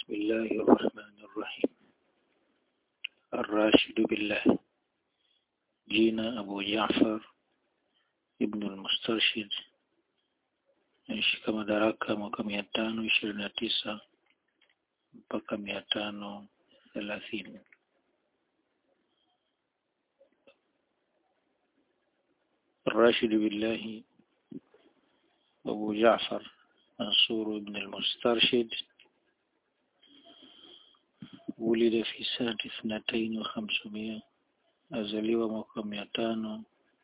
بسم الله الرحمن الرحيم الراشد بالله جينا أبو جعفر ابن المسترشد naishi madaraka mwaka mia tano ishirini na tisa mpaka mia tano thelathini الراشد بالله أبو جعفر منصور بن المسترشد ولد في سنة اثنتين وخمسمائة أزليوا mwaka mia tano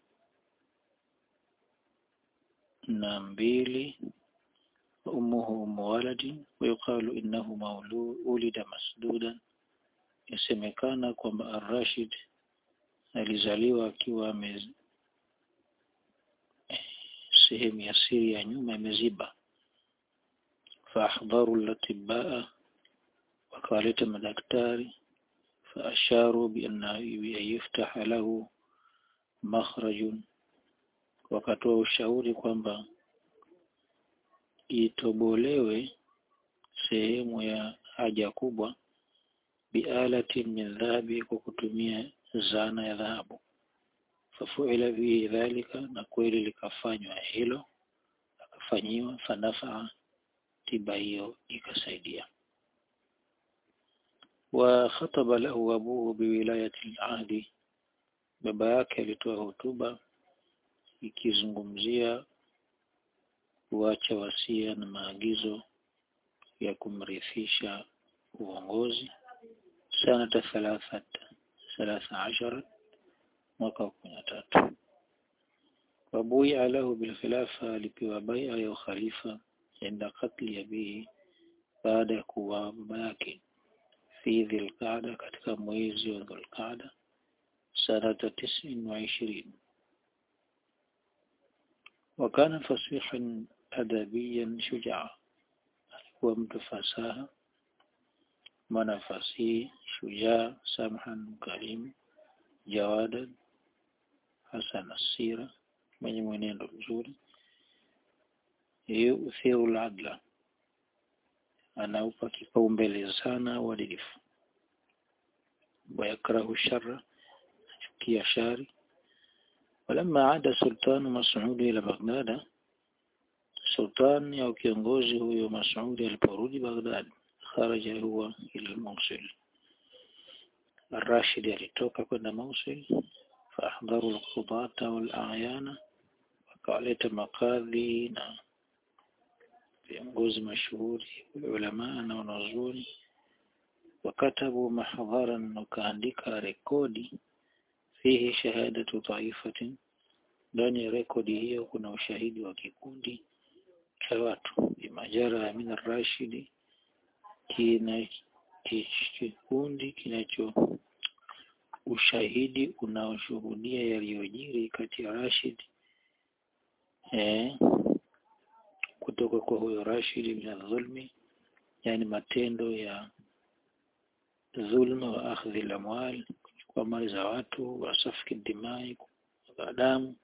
na mbili أمه أم ولد ويقال إنه مولود ولد مسدودا yasemekana kwamba Ar-Rashid alizaliwa akiwa sehemu ya siri ya nyuma imeziba faahdharu latibaa wakawaleta madaktari faasharu bianna yuftaha lahu makhrajun wakatoa ushauri kwamba itobolewe sehemu ya haja kubwa bialati min dhahabi kwa kutumia zana ya dhahabu fafuila bihi dhalika na kweli likafanywa hilo akafanyiwa fanafaa tiba hiyo ikasaidia wa khataba lahu abuhu biwilayati al-ahdi baba yake alitoa hotuba ikizungumzia kuacha wasia na maagizo ya kumrithisha uongozi sanata thalathat thalatha ashara mwaka wa kumi na tatu wabuia lahu bilkhilafa alipewa baia ya ukhalifa inda katli abihi baada ya kuwa baba yake fi dhilqada katika mwezi wa dhulqada sanata tisin wa ishirini وكان فصيحا أدبيا شجاعا alikuwa mtu fasaha mwana fasihi shujaa samhan mkarimu jawadan hasan asira mwenye mwenendo mzuri yuthiru ladla anaupa kipaumbele sana uadilifu wayakrahu shara achukia shari ولما عاد سلطان مسعود إلى بغداد سلطان أو kiongozi huyo Mas'ud aliporudi Baghdad kharaja huwa ila Mosul Rashid alitoka kwenda Mosul faahdharu alqudata walayana wakawaleta makadhi na viongozi mashuhuri ulama na wanazuoni wakatabu mahdharan wakaandika rekodi fihi shahadatu taifatin ndani ya rekodi hiyo kuna ushahidi wa kikundi cha watu bimajara min rashidi kina kikundi kinacho ushahidi unaoshuhudia yaliyojiri kati ya Rashid eh, kutoka kwa huyo Rashid min dhulmi yani matendo ya dhulma wa akhdhi al-amwal kwa mali za watu wasafiki dimai kwa damu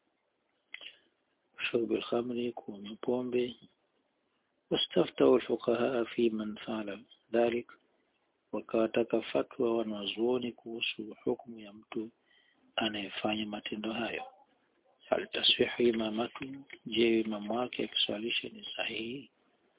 shurbi al-khamri kunywa pombe واستفتوا الفقهاء في من فعل ذلك wakawataka fatwa wanazuoni kuhusu hukumu ya mtu anayefanya matendo hayo hal taswihu imamatu je imamu wake akiswalisha ni sahihi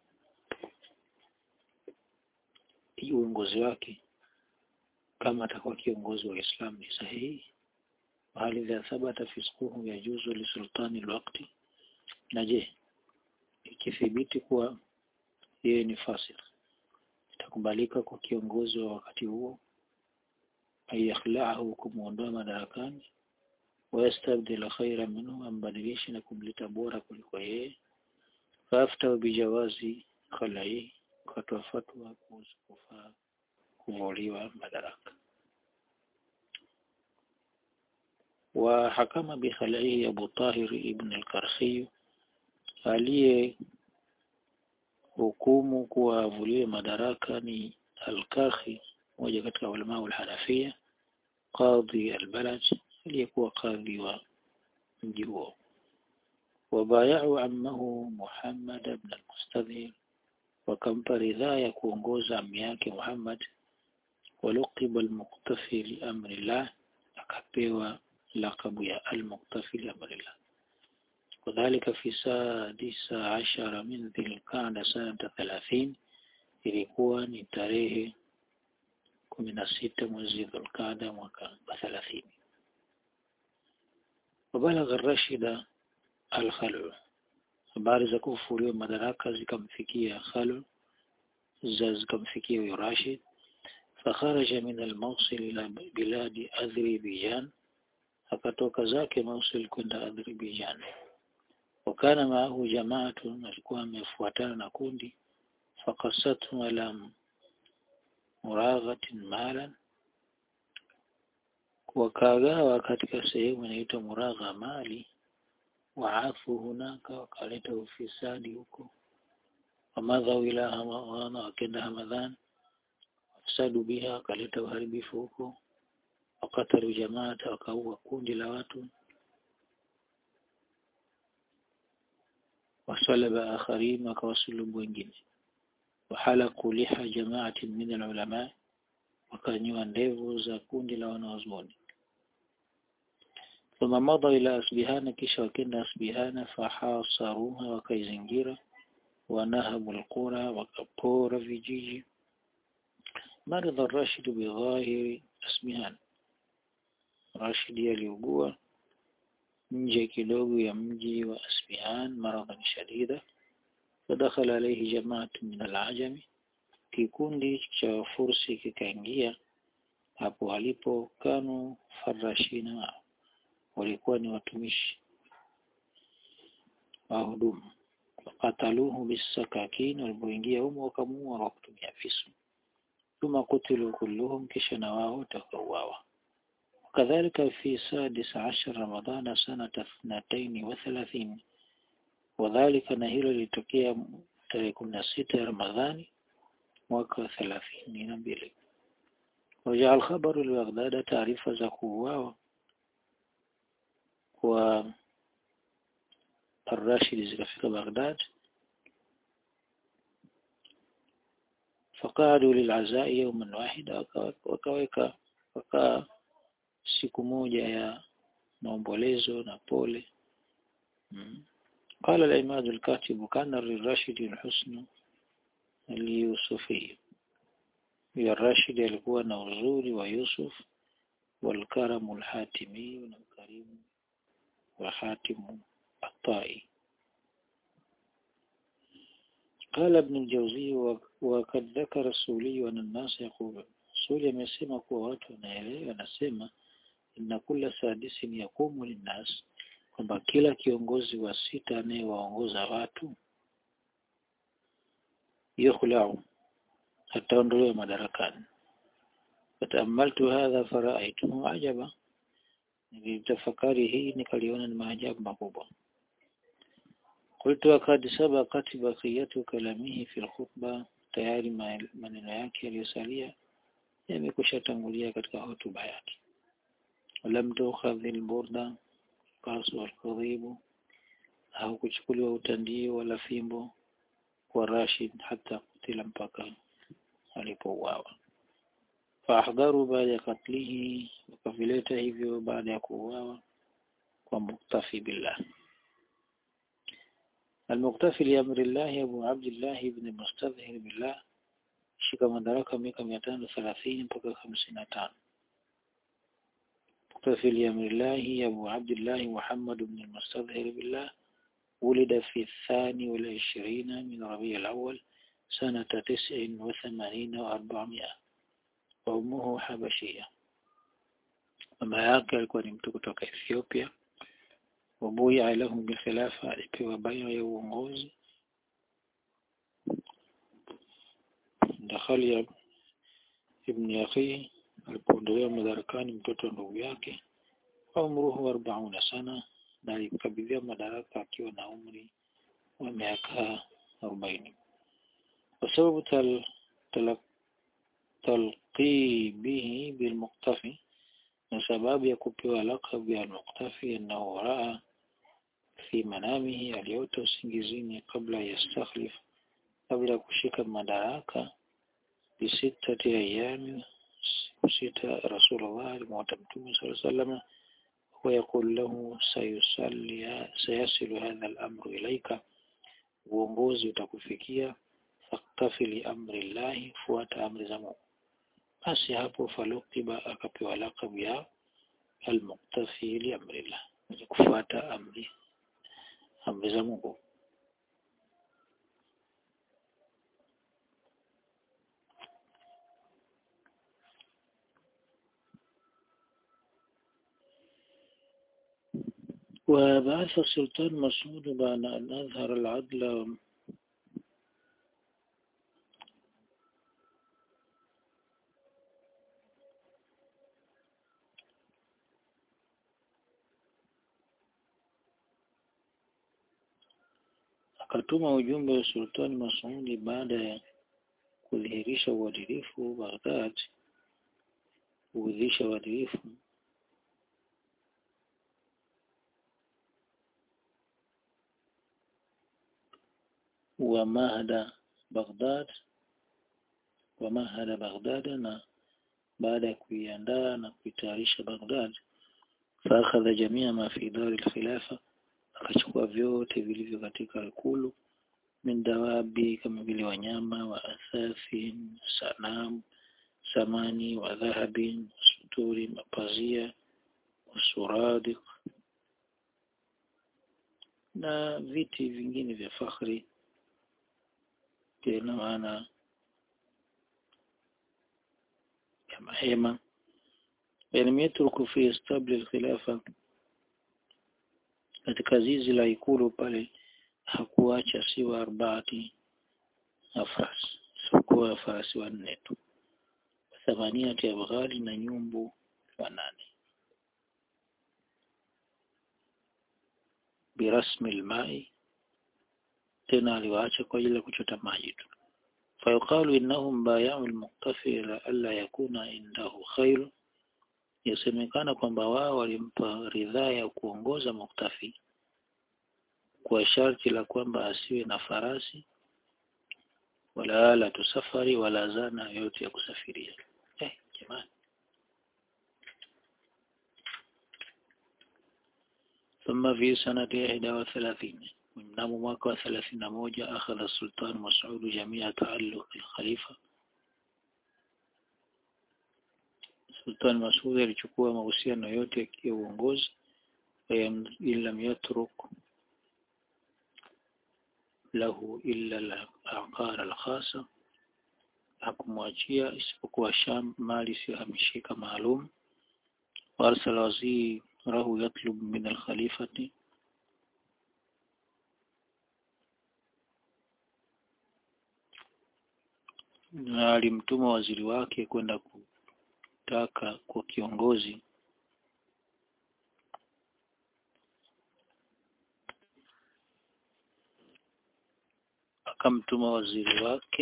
uongozi wake kama atakuwa kiongozi wa Islam ni sahihi hali idha thabata fisquhu yajuzu li sultani alwaqti na je ikithibiti kuwa yeye ni fasik itakubalika kwa kiongozi wa wakati huo ayakhlaahu kumuondoa madarakani wayastabdil khaira minhu ambadilishe na kumleta bora kuliko yeye faafta bijawazi khalai katoa fatwa kuhusu kufaa kuvuliwa madaraka وحكم بخلعه أبو طاهر ابن الكرخي aliye hukumu kuwa avuliwe madaraka ni Al-Karhi mmoja katika ulama al-Hanafia qadhi al-balad aliyekuwa kadhi wa mji huo wabayau ammahu Muhammad ibn al-Mustadhir wakampa ridhaa ya kuongoza ammi yake Muhammad waluqiba al-muqtafi li amrillah akapewa lakabu ya al-muqtafi li amrillah وذلك في سادس عشر من ذي القعدة سنة ثلاثين ilikuwa ni tarehe kumi na sita mwezi Dhulqaada mwaka wa thelathini. Wabalagha Rashida al-Khalu, habari za kufufuliwa madaraka zikamfikia Khalu za zikamfikia huyo Rashid, fakharaja min al-Mawsil ila biladi Azerbaijan, akatoka zake Mawsil kwenda Azerbaijan. Wakana maahu jamaatun, alikuwa amefuatana na kundi فقصتهم على مراغة مالا wakagawa katika sehemu inaitwa Muragha mali waafu hunaka wakaleta ufisadi huko wamadhau ila hamadhana wakenda Hamadhan wafsadu biha wakaleta uharibifu huko wakatalu jamaata wakaua kundi la watu wasalaba akharin wakawasulubu wengine وحلقوا لحى جماعة من العلماء وكانوا ndevu za kundi la wanazuoni ثم مضى إلى أسبهان kisha wakenda Asbihana fahasaruha wakaizingira wanahabu alqura wakapora vijiji maradha Rashid bidhahiri Asbihan Rashid aliugua nje kidogo ya mji wa Asbihan maradhan shadida فدخل عليه جماعة من العجم kikundi cha fursi kikaingia hapo alipo kanu farashina walikuwa ni watumishi wahudumu wakataluhu bisakakin walipoingia humo wakamuua kwa kutumia visu thumma kutilu kulluhum kisha na wao wakauawa وكذلك في سادس عشر رمضان سنة اثنتين وثلاثين wadhalika na hilo lilitokea tarehe kumi na sita ya Ramadhani mwaka wa thelathini na mbili wajaa alkhabaru libaghdada taarifa za kuuawa kwa Ar-Rashid zikafika Baghdad faqadu lilazai yawman wahida wakaweka waka siku moja ya maombolezo na pole mm. قال العماد الكاتب كان للراشد الحسن اليوسفي يا الراشد alikuwa na uzuri wa Yusuf والكرم الحاتمي والكريم وحاتم الطائي قال ابن الجوزي وقد ذكر السولي أن الناس يقول سولي amesema kuwa watu wanaelewa anasema inna kulla sadisin yaqumu linnas kwamba kila kiongozi wa sita anayewaongoza watu yukhlau ataondolewa madarakani fataamaltu hadha faraaituhu ajaba nilitafakari hii nikaliona ni maajabu makubwa qultu wakad sabaqat baqiyatu kalamihi fi alkhutba tayari maneno yake yaliyosalia yamekusha tangulia katika hotuba yake ولم تؤخذ البردة القاس والقضيب au kuchukuliwa utandio wala fimbo kwa Rashid hata kutila mpaka alipouawa faahdharu baada ya katlihi wakavileta hivyo baada ya kuuawa kwa muktafi billah المقتفي لأمر الله أبو عبد الله بن مستظهر بالله shika madaraka miaka mia tano thelathini mpaka hamsini na tano مقتفي لأمر الله أبو عبد الله محمد بن المستظهر بالله ولد في الثاني والعشرين من ربيع الأول سنة تسع وثمانين وأربعمائة وأمه حبشية mama yake alikuwa ni mtu kutoka Ethiopia wabuya lahum bilkhilafa alipewa bayo ya uongozi dakhali ibn akhi alipoondolewa madarakani mtoto wa ndugu yake umruhu arbauna sana na alikabidhiwa madaraka akiwa na umri wa miaka arobaini kwa sababu tal, tal, talqibihi bilmuktafi na sababu ya kupewa lakabu ya al-Muqtafi annahu raa fi manamihi aliota usingizini kabla yastakhlif kabla ya kushika madaraka bisittati ayami siku sita rasulullah alimwota mtume sallallahu alaihi wasallam ويقول له سيصلي سيصل هذا الأمر إليك uongozi utakufikia faktafi li amri llahi fuata amri za Mungu basi hapo falukiba akapewa lakabu ya almuktafi li amri llah mwenye kufuata amri amri za Mungu وبعث السلطان مسعود بعد أن أظهر العدل akatuma ujumbe wa Sultani Masudi baada ya kudhihirisha uadilifu Baghdad, kudhihirisha uadilifu wa mahada Baghdad wa mahada Baghdad na baada ya kuiandaa na kuitayarisha Baghdad faakhadha jamia ma fi dari al-khilafa akachukua vyote vilivyo katika ikulu min dawabi kama vile wanyama wa athafi sanam samani wa dhahabin suturi mapazia wasuradiq na viti vingine vya fakhri ina maana ya mahema yani yatruku fi istabli al-khilafa katika zizi la ikulu pale hakuacha siwa arbaati afras sikuwa farasi wanne tu thamaniati ya baghali na nyumbu wanane birasmi almai tena aliwaacha kwa ajili ya kuchota maji tu fayuqalu innahum bay'u almuqtafi la alla yakuna indahu khair yasemekana kwamba wao walimpa ridhaa ya kuongoza muktafi kwa sharti la kwamba asiwe na farasi wala ala tusafari wala zana yote ya kusafiria eh jamani ثم في سنة 31 mnamo mwaka wa 31 akhadha sultan Mas'ud jamia taalluq al-khalifa Sultan Mas'ud alichukua mahusiano yote ya uongozi lam yatruk lahu illa al-aqar al-khasa hakumwachia isipokuwa Sham mali isiyohamishika maalum warsala wazirahu yatlub min al-khalifati na alimtuma waziri wake kwenda kutaka kwa kiongozi akamtuma waziri wake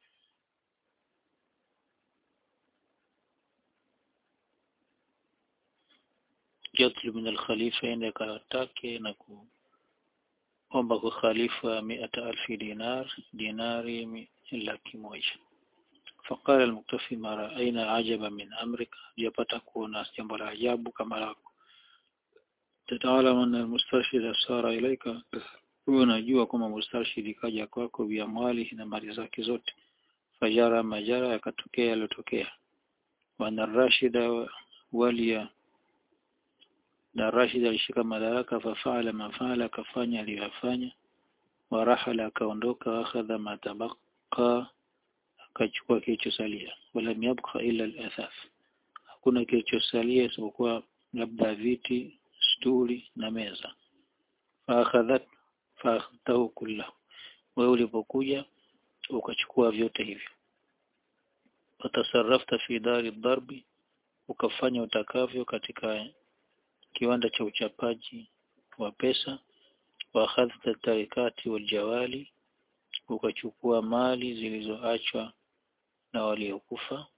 yatlub min al-khalifa ende akatake na kuomba kwa khalifa miata alfi dinar dinari laki moja فقال المكتفي ما رأينا عجبا من أمرك جابتا كونا جنب العجاب كما لكم تتعلم أن المسترشد سار إليك unajua kwamba mustarshidi kaja kwako biamwali na mali zake zote fajara majara yakatokea yaliyotokea wana rashida walia na Rashid alishika madaraka fafaala mafaala akafanya aliyofanya warahala akaondoka akhadha matabaka akachukua kilichosalia wala yabqa illa al-athaf hakuna kilichosalia isipokuwa labda viti stuli na meza faakhadhat faakhadhahu kullahu wewe ulipokuja ukachukua vyote hivyo watasarrafta fi dari darbi ukafanya utakavyo katika kiwanda cha uchapaji wa pesa wa akhadhta tarikati wal jawali ukachukua mali zilizoachwa na waliokufa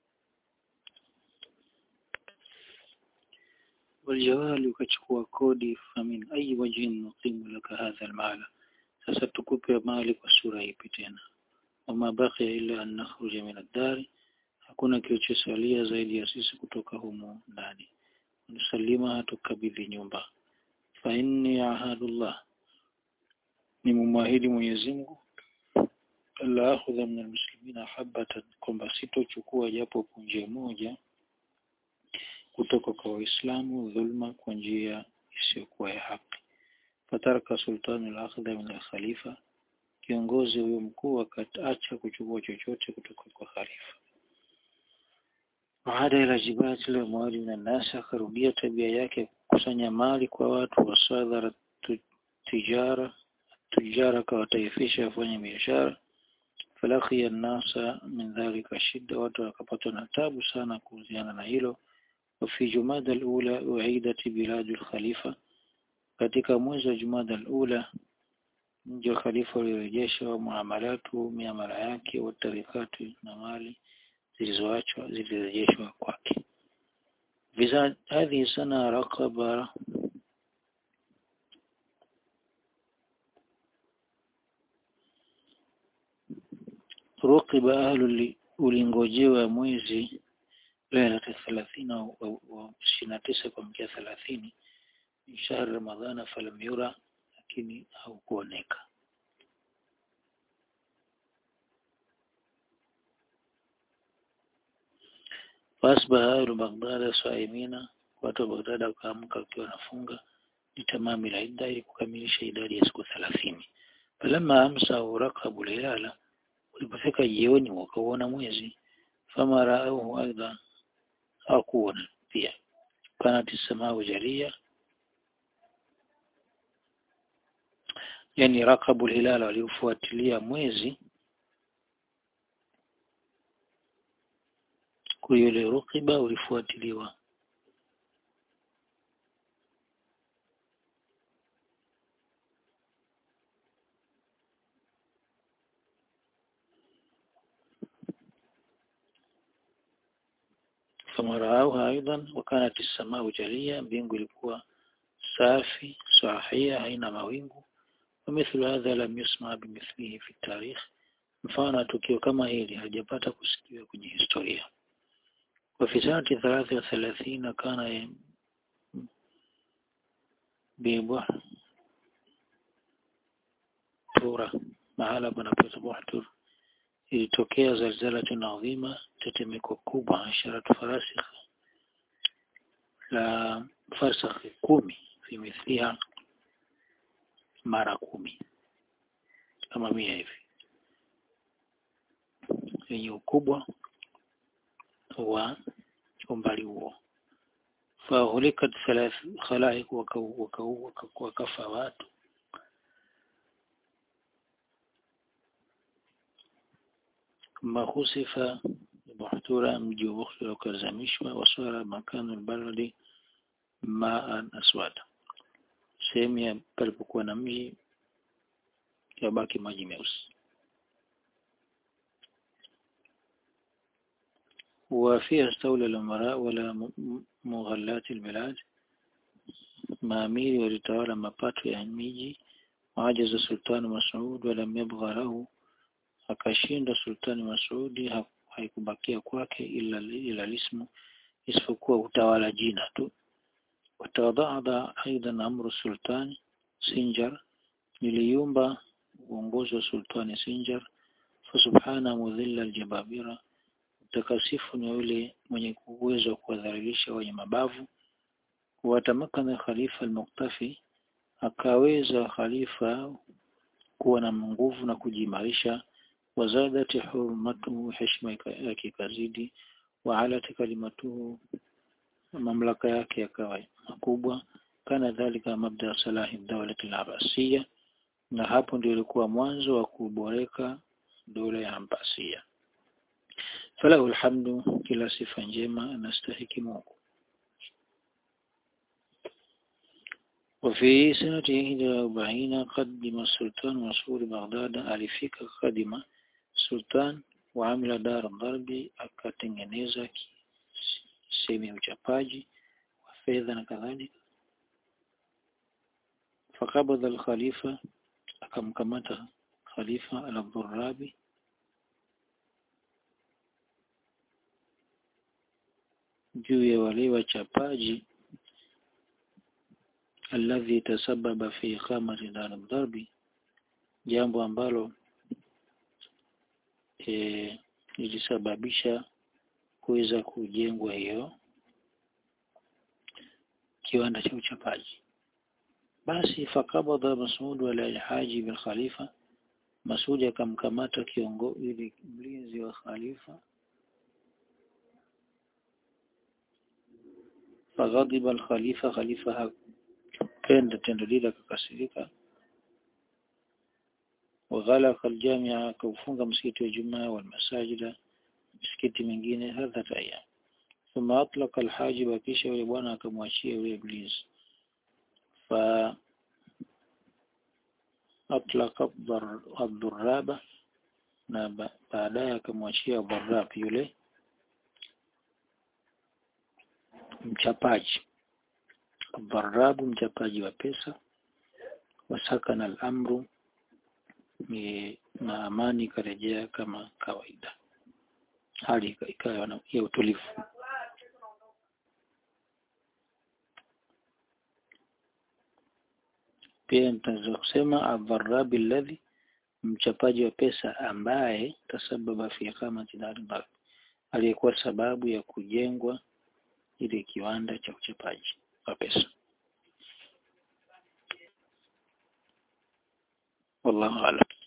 waljawali ukachukua kodi famin ayi wajhin nuqimu laka hadha almala sasa tukupe mali kwa sura ipi tena wama baqiya illa an nakhruja min ad-dari hakuna kilichosalia zaidi ya sisi kutoka humu ndani nusalima tukabidhi nyumba fa inni ahadullah ni mumwahidi Mwenyezi Mungu la akhudha min almuslimina habatan kwamba sitochukua japo punje moja kutoka kwa waislamu dhulma kwa njia isiyokuwa ya haki fataraka sultanu al-akhdha min al-khalifa kiongozi huyo mkuu akaacha kuchukua chochote kutoka kwa khalifa baada ila jibati la mwali na nasi akarudia tabia yake kukusanya mali kwa watu wasadhara tijara tijara akawataifisha wafanye biashara falakia nasa min dhalika shida watu wakapatwa na tabu sana kuhusiana na hilo وفي جمادى الأولى أعيدت بلاد الخليفة katika mwezi wa Jumada al-Ula mji wa khalifa ulirejeshwa wa muamalatu miamala yake wa tarikatu na mali zilizoachwa zilirejeshwa kwake visa hadhi sana raqaba ruqiba ahlu ulingojewa mwezi lailata thelathini au ishirini na tisa kuamkia thelathini min shahri ramadhana falam yura lakini haukuoneka fasbaha ahlu baghdada saimina watu wa baghdad wakaamka wakiwa wanafunga litamami la idda ili kukamilisha idadi ya siku thelathini falamma amsa urakabu lilala ulipofika jioni wakauona mwezi fama raauhu aidha hawakuona pia kanat samau jaria yani rakabu hilala waliofuatilia mwezi kwa yule rukiba ulifuatiliwa فمرأوها أيضا وكانت السماء جلية mbingu ilikuwa safi sahia haina mawingu ومثل هذا لم يسمع بمثله في التاريخ mfano tukio kama hili hajapata kusikiwa kwenye historia وفي سنة ثلاثة وثلاثين كان ببحر تورا mahala panapoitwa Buhtur ilitokea zalzalatun adhima tetemeko kubwa asharatu farasikh la farsakh kumi fi mithliha mara kumi kama mia hivi yenye ukubwa wa umbali huo fahulikat thalath khalaik wakafa watu ما خسف بحتورة mji wa Bukhara ukazamishwa wasara makanu albaladi maan aswada sehemu ya palipokuwa na mji yabaki maji meusi وفيها استولى الأمراء ولا مغلات البلاد maamiri walitawala mapato ya miji wajaza sultani Mas'ud wala yabgha lahu akashinda sultani Masudi haikubakia kwake ila ila lismu isipokuwa utawala jina tu watawadhaadha aidan amru sultani Sinjar niliumba uongozi wa sultani Sinjar fasubhana mudhilla aljababira utakasifu ni yule mwenye uwezo wa kuwadhalilisha wenye mabavu watamakana khalifa al-Muqtafi akaweza khalifa kuwa na nguvu na kujimarisha wazadati hurmatuhu heshima yake ikazidi waalat kalimatuhu mamlaka yake yakawa makubwa kana dhalika mabda salahi dawlati al-Abbasiyya na hapo ndio ilikuwa mwanzo wa kuboreka dola ya Abbasiyya falahu alhamdu kila sifa njema anastahiki Mungu وفي سنة 41 قدم السلطان مسؤول بغداد alifika kadima sultan waamila dar dharbi akatengeneza sehemu ya uchapaji wa fedha na kadhalika fakabadha al-khalifa akamkamata khalifa al-dhurrabi juu ya wale wachapaji alladhi tasababa fi iqamati dar dharbi jambo ambalo e, ilisababisha kuweza kujengwa hiyo kiwanda cha uchapaji basi fakabadha Masud ala alhaji bil khalifa Masudi akamkamata kiongozi mlinzi wa khalifa faghadiba al-khalifa khalifa hakupenda tendo lile akakasirika وغلق الجامعة كوفunga msikiti wa Jumaa والمساجد misikiti mingine hadha ayyam ثم أطلق الحاجب kisha yule bwana akamwachia yule iblis fa أطلق الضرابة na baadaye akamwachia dharab yule mchapaji dharabu mchapaji wa pesa wasakana al-amru na amani ikarejea kama kawaida hali ikawa ya utulivu pia nitaweza kusema adharabi alladhi mchapaji wa pesa ambaye tasababa fi iqamati dar aliyekuwa sababu ya kujengwa ile kiwanda cha uchapaji wa pesa wallahu a'lam